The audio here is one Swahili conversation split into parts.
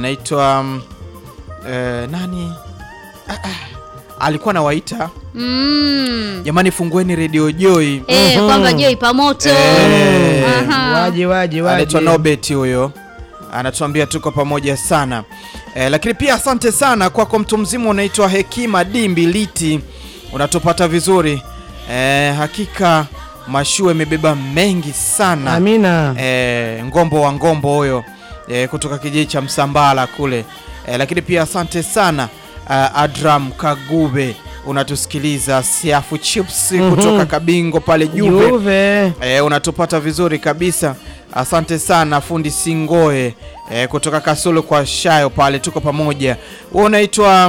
anaitwa mm, eh, nani ah, ah, alikuwa nawaita Mm. jamani, fungueni redio Joy. Eh, kwamba Joy pamoto. Eh. Aha. Waje waje anaitwa waje. Nobet huyo anatuambia tuko pamoja sana e, lakini pia asante sana kwako mtu mzima unaitwa Hekima Dimbi Liti, unatupata vizuri e, hakika mashua imebeba mengi sana Amina. e, ngombo wa ngombo huyo e, kutoka kijiji cha Msambala kule e, lakini pia asante sana uh, Adram Kagube unatusikiliza Siafu Chips Mhm. kutoka Kabingo pale Juve Juve. E, unatupata vizuri kabisa. Asante sana fundi Singoe e, kutoka Kasulu kwa Shayo pale, tuko pamoja. Wewe unaitwa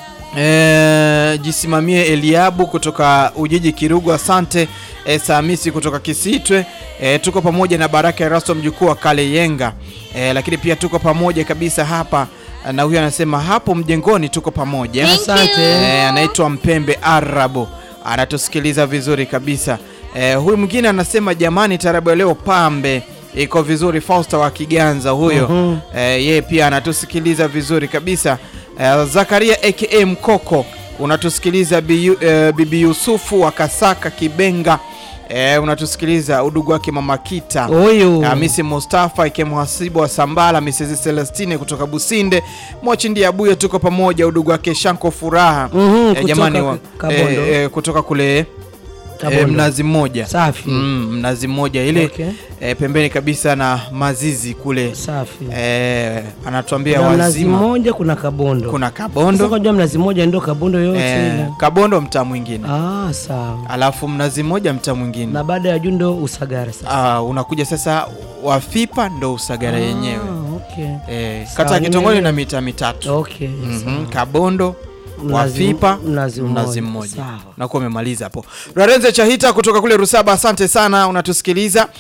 e, jisimamie Eliabu kutoka Ujiji Kirugu, asante. E, Samisi kutoka Kisitwe e, tuko pamoja na Baraka Erasto mjukuu wa Kale Yenga e, lakini pia tuko pamoja kabisa hapa na huyu anasema hapo mjengoni tuko pamoja. Thank Asante. you. Eh, anaitwa Mpembe Arabu anatusikiliza vizuri kabisa. Eh, huyu mwingine anasema jamani, tarabu ya leo pambe iko vizuri. Fausta wa Kiganza huyo Mhm. eh, yeye pia anatusikiliza vizuri kabisa. Eh, Zakaria aka Mkoko unatusikiliza Biyu, eh, Bibi Yusufu wa Kasaka Kibenga eh, unatusikiliza udugu wake Mama Kita Huyu. Hamisi Mustafa ike mhasibu wa Sambala, Mrs Celestine kutoka Businde, Mwachindi Abuya, tuko pamoja, udugu wake Shanko Furaha Mhm, Eh, jamani wa, kutoka Kabondo. eh, eh, kutoka kule eh, Kabondo. mnazi mmoja Safi. mm, mnazi mmoja ile Okay. eh, pembeni kabisa na mazizi kule Safi. eh, anatuambia Kuna mnazi wazima mmoja kuna Kabondo. kuna Sasa Kabondo kujua mnazi mmoja ndio Kabondo yote eh, ile. Kabondo mtaa mwingine Ah, sawa. alafu mnazi mmoja mtaa mwingine Na baada ya juu ndo Usagara sasa. ah, unakuja sasa Wafipa ndo Usagara yenyewe Ah, okay. eh, Sawa, kata ya Kitongole nimeelewa. na mita mitatu Okay. Mhm, Kabondo Mnazi- Wafipa mnazi mmoja. mnazi mmoja Sawa. nakuwa umemaliza hapo. Rarenze Chahita kutoka kule Rusaba, asante sana, unatusikiliza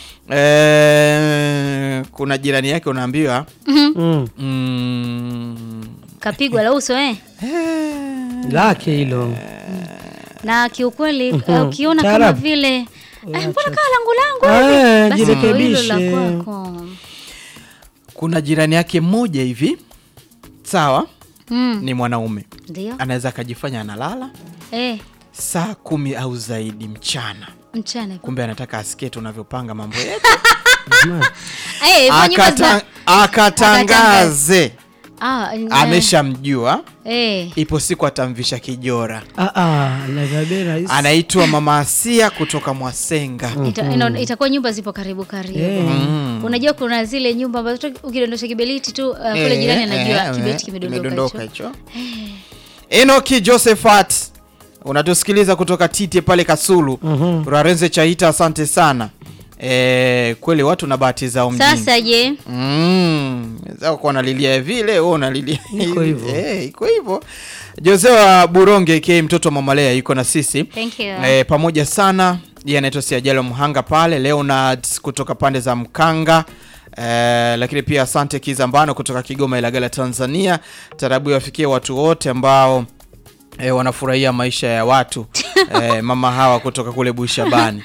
eh, kuna jirani yake unaambiwa Mm. mm, Kapigwa la uso eh. Lake hilo. Na kiukweli uh, ukiona kama Taarabu. vile eh, mbona kaa langu langu Eh, hivi? Basi ndio hilo la jirekebishe. kwako. kuna jirani yake mmoja hivi sawa, Mm, ni mwanaume ndio. anaweza akajifanya analala Eh, saa kumi au zaidi mchana, mchana. kumbe anataka asikie tunavyopanga mambo yetu, Eh, hivyo nyumba Akata, za akatangaze Ah, eh, ameshamjua, Eh. ipo siku atamvisha kijora. Ah ah, na gabe rais. Anaitwa Mama Asia kutoka Mwasenga. Ita, ina- itakuwa nyumba zipo karibu karibu. Eh. Unajua kuna zile nyumba ambazo tu ukidondosha kibeliti tu uh, kule Eh, jirani eh, anajua eh, kibeliti kimedondoka kimedondoka hicho. hicho. Enoki Josephat unatusikiliza kutoka Tite pale Kasulu. Mhm. Rarenze Chaita, asante sana. E, kweli watu na bahati zao mjini. Sasa je, Mm, zao kwa nalilia vile, wewe unalilia Iko hivi. hivyo. Eh, iko hivyo. Jose wa Buronge ke mtoto wa Mama Lea yuko na sisi. Thank you. E, pamoja sana. Yeye anaitwa Siajalo Mhanga pale, Leonard kutoka pande za Mkanga. E, lakini pia asante Kizambano kutoka Kigoma Ilagala Tanzania. Tarabu wafikie watu wote ambao e, wanafurahia maisha ya watu. e, mama hawa kutoka kule Bushabani.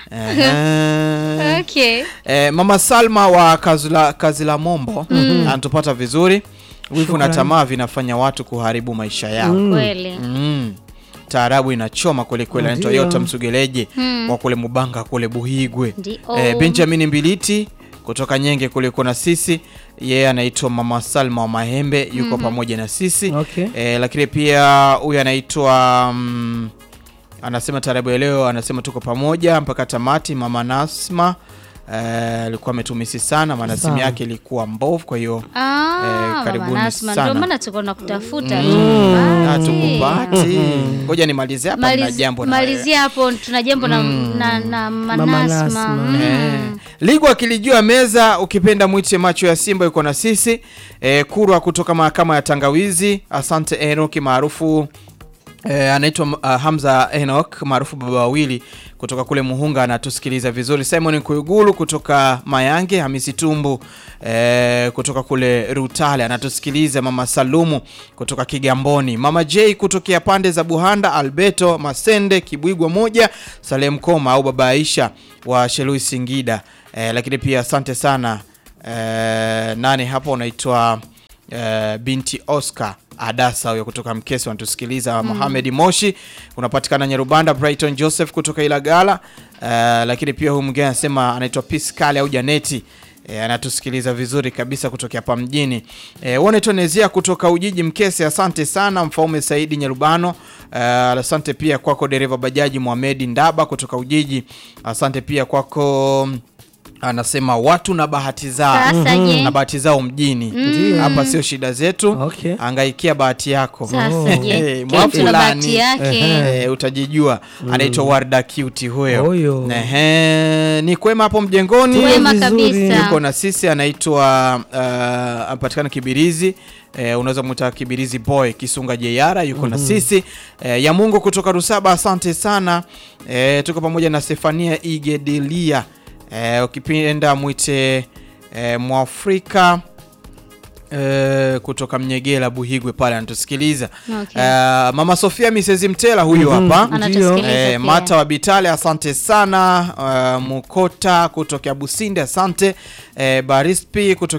Ehe. Okay. E, mama Salma wa Kazila, Kazila Mombo anatupata vizuri. Wivu na Shukrani. tamaa vinafanya watu kuharibu maisha yao. Kweli. Mm. Taarabu inachoma kweli kweli. Anaitwa Ndio. Yota Msugeleje wa kule Mubanga kule Buhigwe. Ndio. Eh, Benjamin Mbiliti kutoka Nyenge kule kuna sisi. Yeye anaitwa Mama Salma wa Mahembe yuko pamoja na sisi. Okay. Eh, lakini pia huyu anaitwa mm, anasema taarabu ya leo, anasema tuko pamoja mpaka tamati. Mama Nasma eh, alikuwa ametumisi sana, maana simu Sawa. yake ilikuwa mbovu, kwa hiyo Ah, Eh, karibuni Mama Nasma, sana. ndio maana tuko na kutafuta hatukupati. Ngoja nimalize hapa na jambo na wewe. malizia hapo, tuna jambo na, na, na Mama Manasma. Nasma. Mm. Eh, Ligwa akilijua meza, ukipenda mwite macho ya Simba yuko na sisi. Eh, Kurwa kutoka mahakama ya Tangawizi, asante Enoki maarufu eh, anaitwa uh, Hamza Enoch maarufu baba wawili kutoka kule Muhunga anatusikiliza vizuri. Simon Kuyugulu kutoka Mayange, Hamisi Tumbu eh, kutoka kule Rutale anatusikiliza. Mama Salumu kutoka Kigamboni, Mama J kutokea pande za Buhanda, Alberto Masende Kibwigwa moja, Salem Koma au baba Aisha wa Shelui Singida. Eh, lakini pia asante sana eh, nani hapo unaitwa eh, binti Oscar Adasa huyo kutoka Mkesi wanatusikiliza. Mohamed Moshi unapatikana Nyarubanda. Brighton Joseph kutoka Ilagala eh, lakini pia huyu mwingine anasema anaitwa Peace Kale au Janeti E, anatusikiliza vizuri kabisa kutoka hapa mjini. E, Wonetonezia kutoka Ujiji Mkese, asante sana. Mfaume Saidi Nyarubano, e, asante pia kwako dereva bajaji Mohamedi Ndaba kutoka Ujiji, asante pia kwako. Anasema watu na bahati zao Sasa je? na bahati zao mjini hapa, sio shida zetu. Okay. Angaikia bahati yako Sasa je? Eh, Kila mtu na bahati mwafulani. yake. Eh, utajijua. Anaitwa Warda Cute huyo. Huyo. Ehe, ni kwema hapo mjengoni. Wema vizuri. kabisa. Yuko na sisi anaitwa uh, anapatikana Kibirizi. Eh, unaweza kumwita Kibirizi boy Kisunga Jeyara yuko na sisi eh, ya Mungu kutoka Rusaba, asante sana eh, tuko pamoja na Stefania Igedelia eh, ukipenda mwite eh, Mwafrika eh, kutoka Mnyegela Buhigwe pale anatusikiliza. Okay. Eh, Mama Sofia Misezi Mtela huyu hapa Anatusikiliza Eh, pia. Mata wa Bitale asante sana. Uh, Mukota kutokea Businde asante. Eh, Barispi kutoka